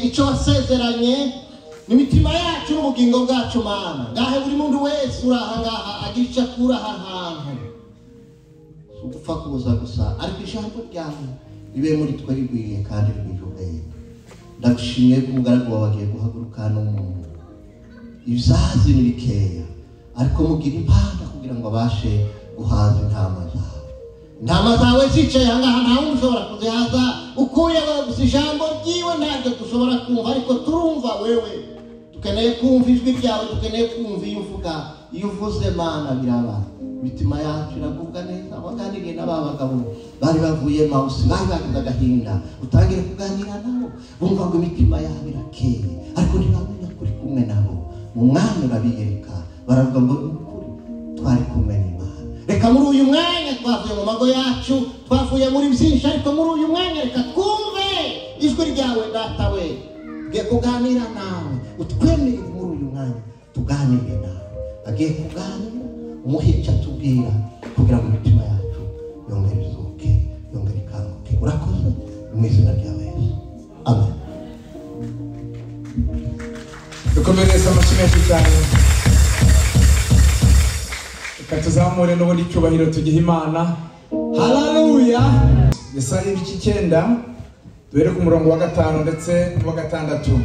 icyo wasezeranye n'imitima yacu n'ubugingo bwacu mana ngahe buri muntu wese uri aha ngaha agira icyo akura aha hantu si ugupfa kuza gusa ariko ijambo ryawe ribe muri twe rigwiriye kandi rigwije ubwenge ndagushimiye ko umugaragu wawe agiye guhaguruka n'umuntu ibizazi ni bikeya ariko mugira impanga kugira ngo abashe guhaza intama zawe intama zawe zicaye ahangaha nta wundi ushobora kuzihaza ukuyeho gusa ijambo ryiwe ntabwo dushobora kumva ariko turumva wewe dukeneye kumva ijwi ryawe dukeneye kumva iyo uvuga iyo uvuze mana biraba imitima yacu iragubwa neza waganiriye n'aba bagabo bari bavuye mawusi bari bagize agahinda utangire kuganira nabo bumva ngo imitima yabo irakeye ariko ntibamenya ko uri kumwe nabo mu mwanya urabiyereka baravuga ngo ni ukuri twari kumwe n'imana reka muri uyu mwanya twavuye mu mago yacu twavuye muri byinshi ariko muri uyu mwanya reka twumve ijwi ryawe datawe tugiye kuganira nawe utwemerere muri uyu mwanya tuganire nawe agiye kuganira umuhe icyo atubwira kugira ngo imitima yacu yongere izuke yongere ikanguke urakoze mu izina rya yesu amen dukomereze amashyi menshi cyane reka tuzamure n'ubundi icyubahiro tugihe imana hararuya isaha y'ibice icyenda duhere ku murongo wa gatanu ndetse n'uwa gatandatu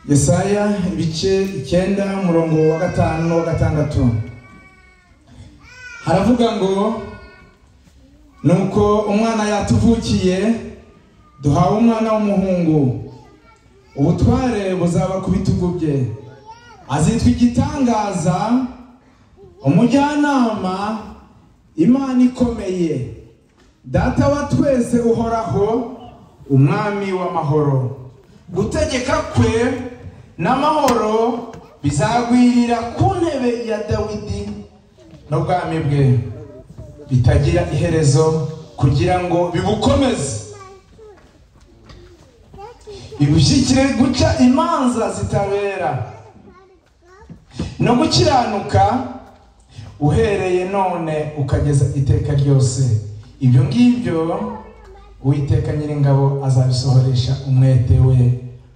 yesaya ibice icyenda umurongo wa gatanu n'uwa gatandatu haravuga ngo nuko umwana yatuvukiye duhawe umwana w'umuhungu ubutware buzaba ku bitugu bye azitwa igitangaza umujyanama imana ikomeye data wa twese uhoraho umwami w'amahoro gutegeka kwe n'amahoro bizagwirira ku ntebe ya dawidi n'ubwami bwe bitagira iherezo kugira ngo bibukomeze ibushyikire guca imanza zitabera no gukiranuka uhereye none ukageza iteka ryose ibyo ngibyo uwiteka nyiringabo azabisohoresha umwete we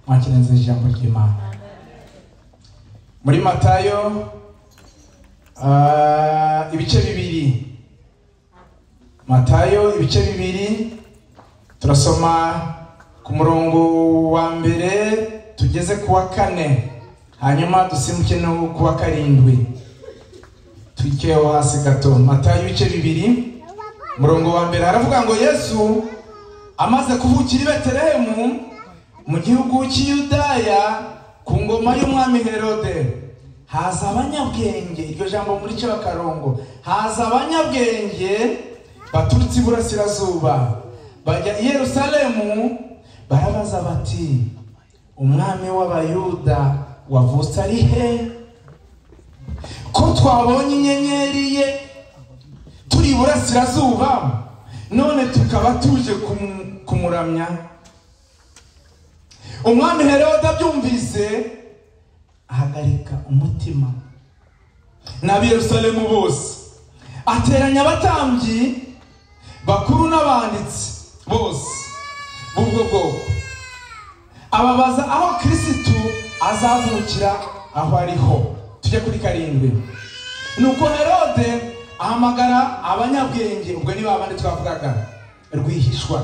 mwakirenze ijambo ry'imana muri matayo ah, ibice bibiri matayo ibice bibiri turasoma ku murongo wa mbere tugeze ku wa kane hanyuma dusimbuke no ku wa karindwi twikeho hasi gato matayo ibice bibiri umurongo wa mbere haravuga ngo yesu amaze kuvukira i betelehemu mu gihugu cy'iyudaya ku ngoma y'umwami herode haza abanyabwenge iryo jambo muri cyo akarongo haza abanyabwenge baturutse iburasirazuba bajya i yerusalemu barabaza bati umwami w'abayuda wavutse ari he ko twabonye inyenyeri ye turi iburasirazuba none tukaba tuje kum- kumuramya umwami herode abyumvise ahagarika umutima n'ab'i yerusalemu bose ateranya abatambyi bakuru n'abanditsi bose b'ubwo bwoko ababaza aho kirisitu azavukira aho ariho tujye kuri karindwi nuko herode ahamagara abanyabwenge ubwo ni babandi twavugaga rwihishwa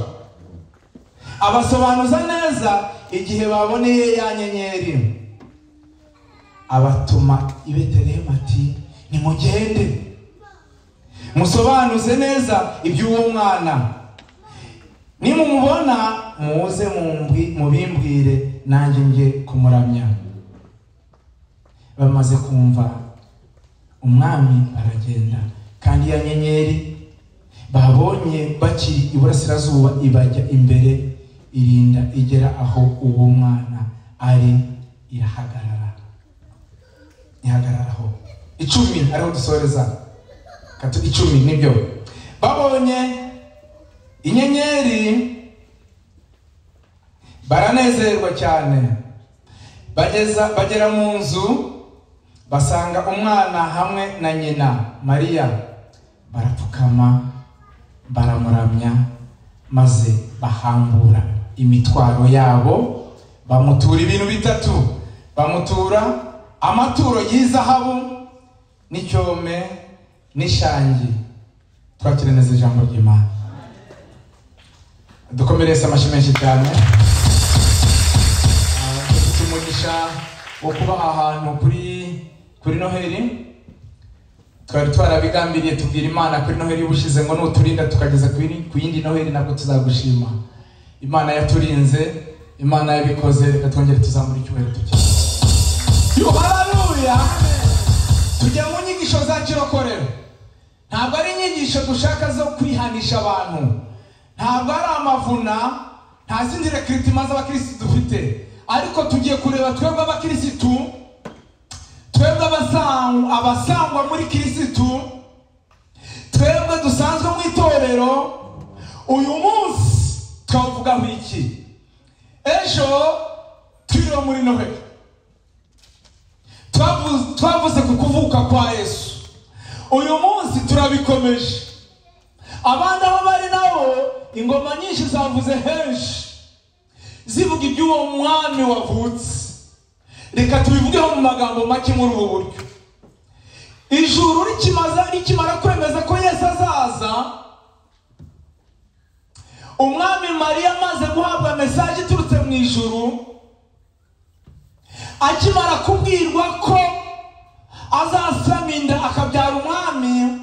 abasobanuza neza igihe baboneye ya nyenyeri abatuma i betelehemu ati nimugende musobanuze neza iby'uwo mwana nimumubona muze mumbwi- mubimbwire nanjye nge kumuramya bamaze kumva umwami aragenda kandi ya nyenyeri babonye bakiri iburasirazuba ibajya imbere irinda igera aho uwo mwana ari irahagarara ihagararaho icumi ariho dusoreza Katu- icumi nibyo babonye inyenyeri baranezerwa cyane bageza bagera mu nzu basanga umwana hamwe na nyina mariya barapfukama baramuramya maze bahambura imitwaro yabo bamutura ibintu bitatu bamutura amaturo y'izahabu n'icyome n'ishangi twakire neza ijambo ry'imana dukomerese amashyi menshi cyane Ah, dufite umugisha wo kuba aha hantu kuri kuri noheli twari twarabigambiriye tubwira imana kuri noheli ubushize ngo nuturinda tukageza ku yindi- ku yindi noheli nabwo tuzagushima imana yaturinze imana yabikoze reka twongere tuzamura icyubahiro tugira haleluya tujya mu nyigisho za kirokorero ntabwo ari inyigisho dushaka zo kwihanisha abantu ntabwo ari amavuna nta zindi rekiritima z'abakirisitu dufite ariko tugiye kureba twebwe abakirisitu twebwe abasangu- abasangwa muri kirisitu twebwe dusanzwe mu itorero uyu munsi twavugaho iki ejo twiriwe muri noheli Twavu- twavuze ku kuvuka kwa yesu uyu munsi turabikomeje abandi aho bari nabo ingoma nyinshi zavuze henshi zivuga iby'uwo mwami wavutse reka tubivugeho mu magambo make muri ubu buryo ijuru rikimaza rikimara kwemeza ko yesu azaza umwami mariya amaze guhabwa mesaje iturutse mu ijuru akimara kubwirwa ko azasama inda akabyara umwami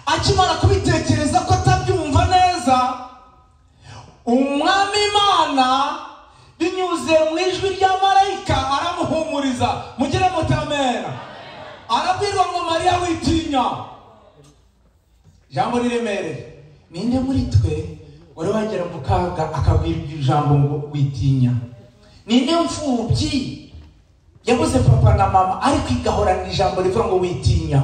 akimara kubitekereza ko atabyumva neza umwami imana binyuze mu ijwi rya marayika aramuhumuriza mugire mutamera arabwirwa ngo mariya witinya ijambo riremereye ninde muri twe wari wagera mu kaga akabwirwa ijambo ngo witinya ninde mfubyi yabuze papa na mama ariko igahorana ijambo rivuga ngo witinya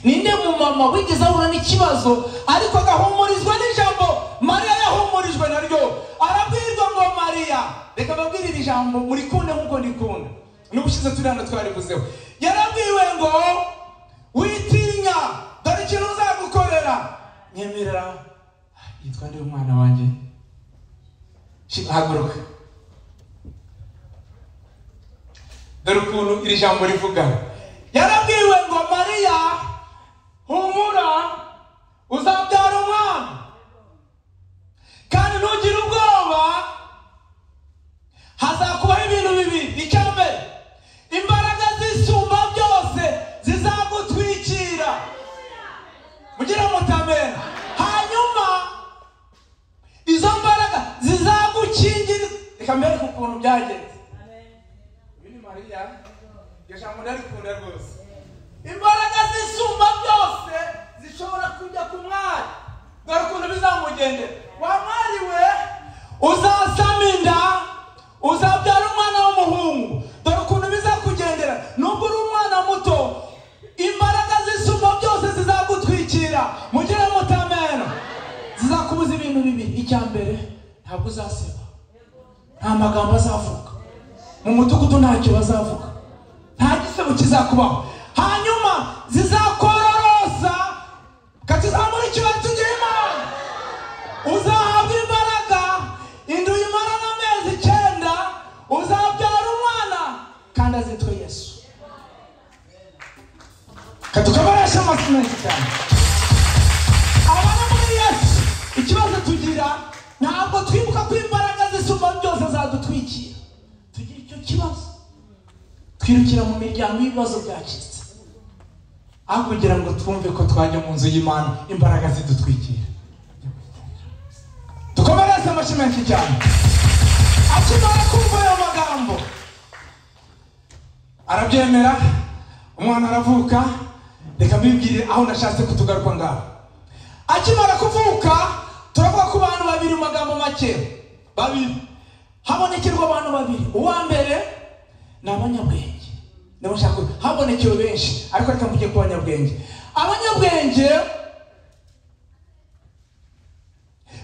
ninde mumama wigeze ahura n'ikibazo ariko agahumurizwa n'ijambo mariya yahumurijwe naryo arabwirwa ngo mariya reka babwire iri jambo murikunde nk'uko ndikunda n'ubushize turi hano twaribuzeho yarabwiwe ngo witinya dore ikintu uzagukorera nyemerera yitwa nde umwana wanjye Shi- haguruka dore ukuntu iri jambo rivuga yarabwiwe ngo mariya humura uzabyara umwana kandi ntugire ubwoba hazakubaho ibintu bibiri icya mbere imbaraga zisumba byose zizagutwikira mugire mutamera hanyuma izo mbaraga zizagukingira reka mbereke ukuntu byagenze uyu ni mariya iryo jambo ndarikunda rwose imbaraga zisumba byose zishobora kujya ku mwari dore ukuntu bizamugendera wa mwari we uzasama inda uzabyara umwana w'umuhungu dore ukuntu bizakugendera nubwo uri umwana muto imbaraga zisumba byose zizagutwikira mugire mutamena zizakubuza ibintu bibiri icya mbere ntabwo uzaseba nta magambo azavuga mu mudugudu ntacyo bazavuga nta gisebo kizakubaho hanyuma zizakororosa katuzamurikira tugira imana uzahabwa imbaraga inda uyimara n'amezi icyenda uzabyara umwana kandi azitwa yesu katukabaresha amasi menshi cyane abana muri yesu ikibazo tugira ntabwo twibuka ko imbaraga zisumba byose zadutwikira tugira icyo kibazo twirukira mu miryango y'ibibazo byacitse aho kugira ngo twumve ko twajya mu nzu y'imana imbaraga zidutwikira dukomereze amashyi menshi cyane akimara kumva ayo magambo arabyemera umwana aravuka reka mbibwire aho nashatse kutugaruka ngaho akimara kuvuka turavuga ku bantu babiri mu magambo make babiri habonekerwa abantu babiri uwa mbere ni abanyabwenge nibo nshaka kuvuga. habonekewe benshi ariko reka mvuge ku banyabwenge abanyabwenge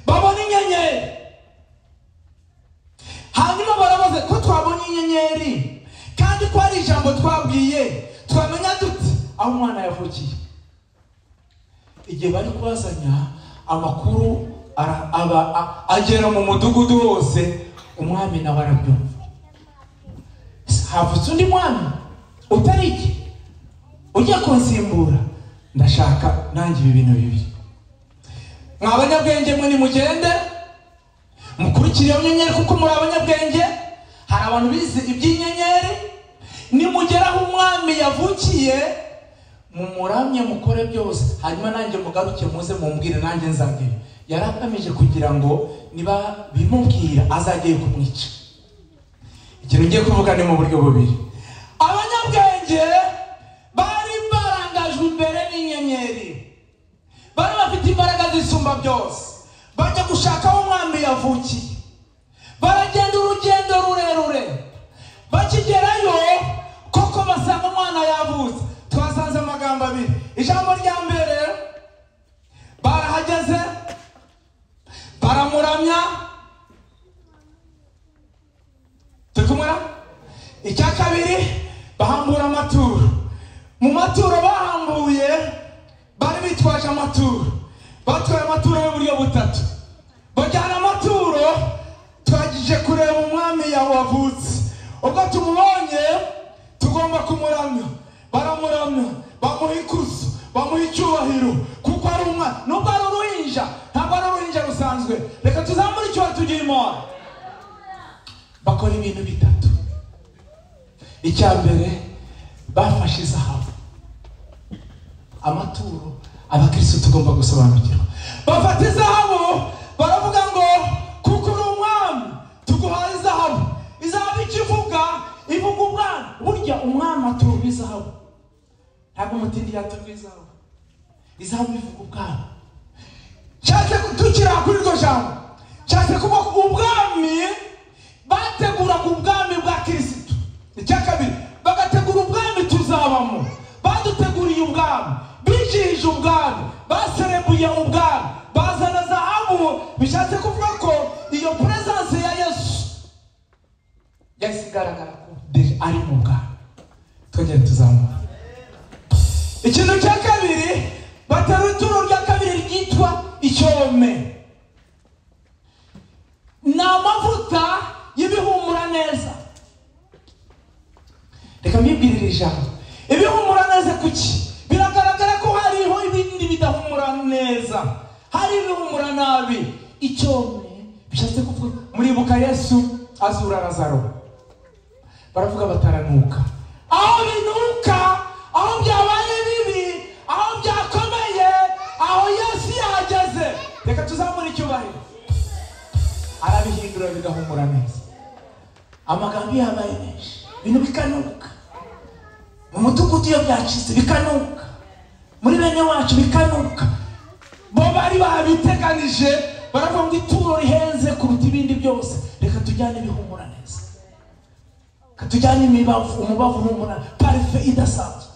babona inyenyeri hanyuma barabaza ko twabonye inyenyeri kandi ko ari ijambo twabwiye twamenya dute aho umwana yavukiye igihe bari kubazanya amakuru ara- aba a- agera mu mudugudu wose umwami nawe arabyumva Ese havutse undi mwami utari iki ujya kunsimbura ndashaka nanjye ibi bintu bibi mwa banyabwenge mwe nimugende mukurikire iyo nyenyeri kuko muri abanyabwenge hari abantu bize iby'inyenyeri nimugeraho umwami yavukiye mumuramye mukore byose hanyuma nanjye mugaruke muze mumbwire nanjye nzagire yari agamije kugira ngo niba bimubwira azajye kumwica ikintu ngiye kuvuga ni mu buryo bubiri abanyabwenge bari barangajwe imbere n'inyenyeri bari bafite imbaraga zisumba byose bajya gushaka aho umwami yavukiye baragenda urugendo rurerure bakigerayo koko basanga umwana yavutse twasanze amagambo abiri ijambo rya mbere barahageze baramuramya turi kumwe icya kabiri bahambura amaturo mu maturo bahambuye bari bitwaje amaturo batwaye amaturo y'uburyo butatu bajyana amaturo twagije kureba umwami yawe wavutse ubwo tumubonye tugomba kumuramya baramuramya bamuha ikuzo bamuha icyubahiro kuko ari umwana nubwo ari uruhinja ntabwo ari uruhinja rusanzwe reka tuzamure icyubahiro tugire imora bakora ibintu bitatu icya mbere bafashe izahabu amaturo abakirisitu tugomba gusobanukirwa bafata izahabu baravuga ngo kuko uri umwami tuguhaye izahabu izahabu icyo ivuga ivuga umwami burya umwami aturwa izahabu ntabwo umutindi yaturwa izahabu izahabu ivuga ubwami nshatse gutukira kuri iryo jambo nshatse kuba ubwami bateguraga ubwami bwa kirisitu icya kabiri bagategura ubwami tuzabamo baduteguriye ubwami bijihije ubwami baserebuye ubwami bazana zahabu bishatse kuvuga ko iyo puresanse ya yesu yahise igaragara ko deje ari mu bwami twongere tuzamura ikintu cya kabiri batera ituro rya kabiri ryitwa icyome ni amavuta y'ibihumura neza reka mbibwirire ijambo ibihumura neza kuki biragaragara ko hariho ibindi bidahumura neza hari ibihumura nabi icyome bishatse kuvuga muribuka yesu azura razaro baravuga bataranuka aho binuka aho byabaye bibi aho byakomeye aho yesu yahageze reka tuzamure icyubahiro arabihindura bigahumura neza amagambo yabaye menshi ibintu bikanuka mu mudugudu iyo byacitse bikanuka muri bene wacu bikanuka bo bari babiteganije baravuga ngo ituro rihenze kuruta ibindi byose reka tujyane ibihumura neza reka tujyane imibavu umubavu uhumura parufe idasanzwe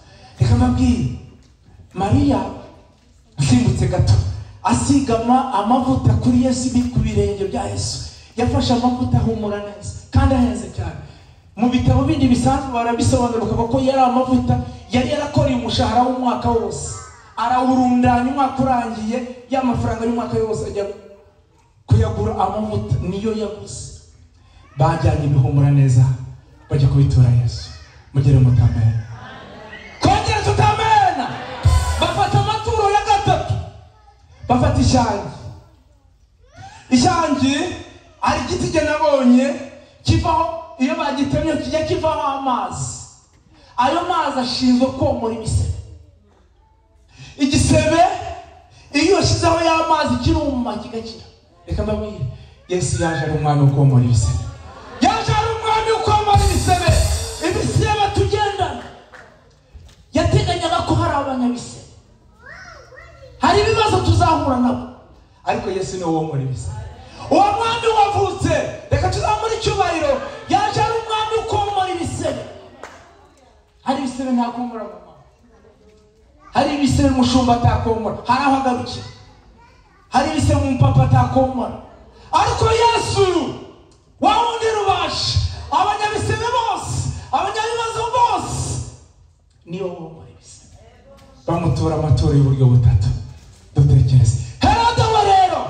reka mbabwire mariya nsimbutse gato asiga ama- amavuta kuri yesu ibi- ku birenge bya yesu yafashe amavuta ahumura neza kandi ahenze cyane mu bitabo bindi bisanzwe barabisobanura bakavuga ko yari amavuta yari yarakoreye umushahara w'umwaka wose arawurundanya umwaka urangiye ya mafaranga y'umwaka yose ajya kuyagura amavuta niyo yaguze bajyanye ibihumura neza bajya kubitura yesu mugere mutamera kongera tutamena bafata amaturo ya gatatu bafata ishangi ishangi ari igiti jye nabonye kivaho iyo bagitemye kijya kivaho amazi ayo mazi ashinzwe komora ibisebe igisebe iyo ushyizeho ya mazi kiruma kigakira reka mbabwire yesu yaje ari umwami ukomora ibisebe yaje ari umwami ukomora ibisebe ibisebe tugendana yateganyaga ko hari abanyabisebe hari ibibazo tuzahura nabo ariko yesu niwe womora ibisebe uwo mwami wavutse reka tuzamure icyubahiro yaje ari umwami ukomora ibisebe hari ibisebe ntakomora mu mama hari ibisebe umushumba atakomora hari aho agarukira hari ibisebe umupapa atakomora ariko yesu wa wundi rubasha abanyabisebe bose abanyabibazo bose niyo womora ibisebe bamutura amaturo y'uburyo butatu dutekereze herode we rero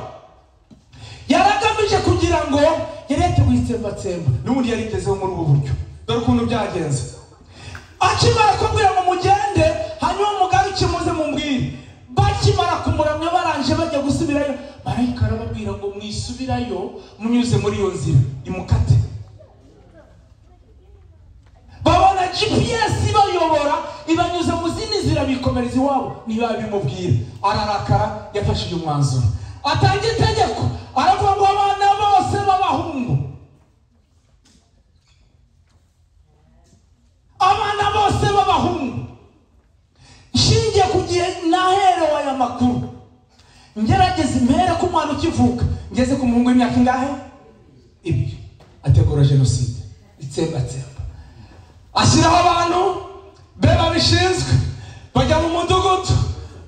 yari yateguye itsembatsemba n'ubundi yarigezeho muri ubu buryo dore ukuntu byagenze akimara kubwira ngo mugende hanyuma umugaruke muze mubwire bakimara kumuramya barangije bajya gusubirayo marayika arababwira ngo mwisubirayo munyuze muri iyo nzira imukate babona gps ibayobora ibanyuze mu zindi nzira bikomereza iwabo niba bimubwira ararakara yafashije umwanzuro atanga itegeko aravuga ngo abana bose b'abahungu abana bose b'abahungu nshingiye ku gihe naherewe aya makuru ngerageza impere ko umwana ukivuka ngeze ku muhungu w'imyaka ingahe ibiri ategura jenoside itsembatsemba ashyiraho abantu be babishinzwe bajya mu mudugudu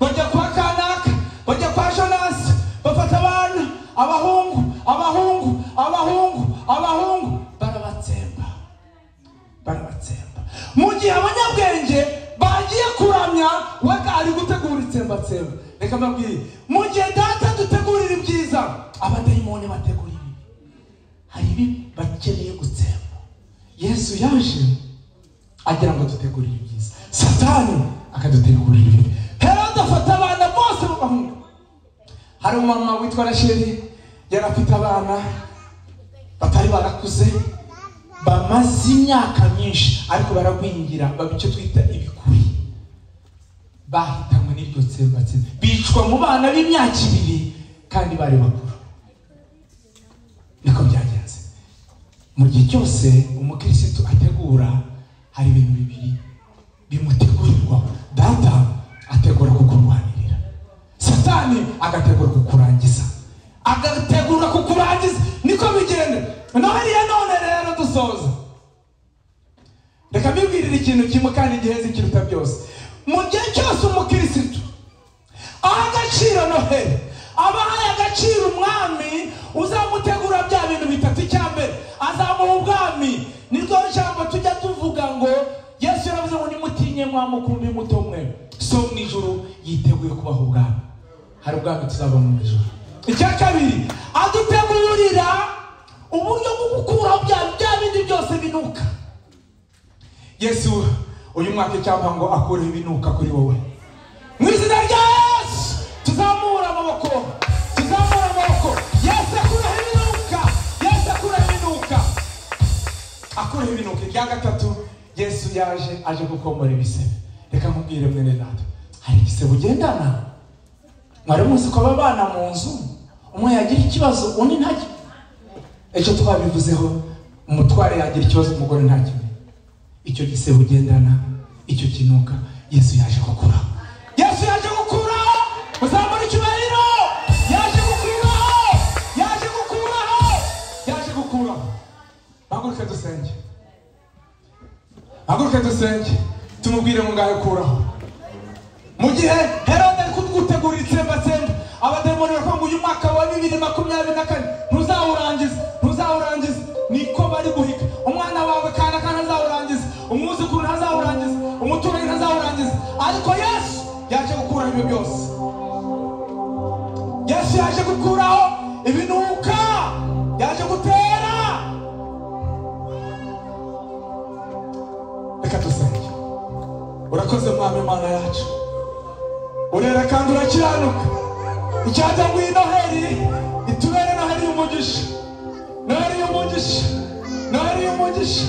bajya kwa kanaka bajya kwa jonasi bafata abana abahungu abahungu abahungu abahungu barabatsemba barabatsemba mu gihe abanyabwenge bagiye kuramya we ari gutegura itsembatsemba reka mbabwire mu gihe data dutegurira ibyiza abadayimoni bategura ibibi hari ibi bakeneye gutsemba yesu yaje agira ngo dutegurire ibyiza satani akadutegurira ibibi herode afata abana bose b'abahungu hari umumama witwa rasheli yari afite abana batari barakuze bamaze imyaka myinshi ariko baragwingira baba icyo twita ibikuri bahitanywe n'iryo tsembatsemba bicwa mu bana b'imyaka ibiri kandi bari bakuru niko byagenze mu gihe cyose umukirisitu ategura hari ibintu bibiri bimutegurirwa data ategura kukurwanirira satani agategura kukurangiza agategura kukurangiza niko bigenda noheliya none rero dusoza reka mbibwirire ikintu kimwe kandi gihenze ikiruta byose mu gihe cyose umukirisitu aha agaciro noheli abahaye agaciro umwami uzamutegura bya bintu bitatu icya mbere azamuha ubwami niryo jambo tujya tuvuga ngo yesu yaravuze ngo nimutinye mwamukumbi muto mwe so mu ijuru yiteguye kubaha ubwami hari ubwami tuzaba mu ijuru icya kabiri adutegurira uburyo bwo gukuraho bya bya bindi byose binuka yesu uyu mwaka icyapa ngo akureho ibinuka kuri wowe mu izina rya yesu tuzamura amaboko tuzamura amaboko yesu akureho ibinuka yesu akureho ibinuka akureho ibinuka irya gatatu yesu yaje aje gukomora ibisebe reka nkubwire mwene data hari ibisebe ugendana mwari muzi ko ababana mu nzu umwe yagira ikibazo undi ntacyo ejo twabivuzeho umutware yagira ikibazo umugore ntakimenya icyo gisebe ugendana icyo kinuka yesu yaje gukura yesu yaje gukura uzamura icyubahiro yaje gukuraho yaje gukuraho yaje gukuraho bahaguruke dusenge haguruke dusenge tumubwire ngo ngahe kuraho mu gihe herode ari kugutegurira itsembatsemba abademoni baravuga ngo uyu mwaka wa bibiri makumyabiri na kane ntuzawurangiza ntuzawurangiza niko bari guhiga umwana wawe kana kana ntazawurangiza umwuzukuru ntazawurangiza umuturanyi ntazawurangiza ariko yesu yaje gukuraho ibyo byose yesu yaje gukuraho ibinuka yaje gutera reka dusenge urakoze mwami mana yacu urera kandi urakiranuka icyatanguye noheli itubere noheli y'umugisha noheli y'umugisha noheli y'umugisha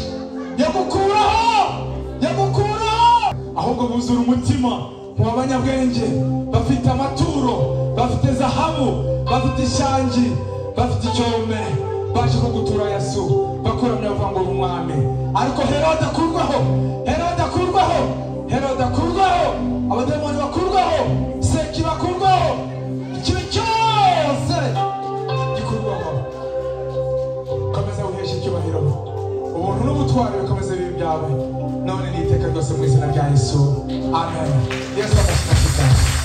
yagukuraho yagukuraho ahubwo buzura umutima mu banyabwenge bafite amaturo bafite zahabu bafite ishangi bafite icyome baje kugutura yesu bakuramya bavuga ngo uri umwami ariko herode akurwaho herode akurwaho herode akurwaho abademoni bakurwaho seki bakurwaho ikintu cyose gikurwaho komeza wiheshe icyubahiro ubuntu n'ubutwari bikomeze bibi byawe none n'iteka ryose mu izina rya yesu amen yesu agashyira ku bwawe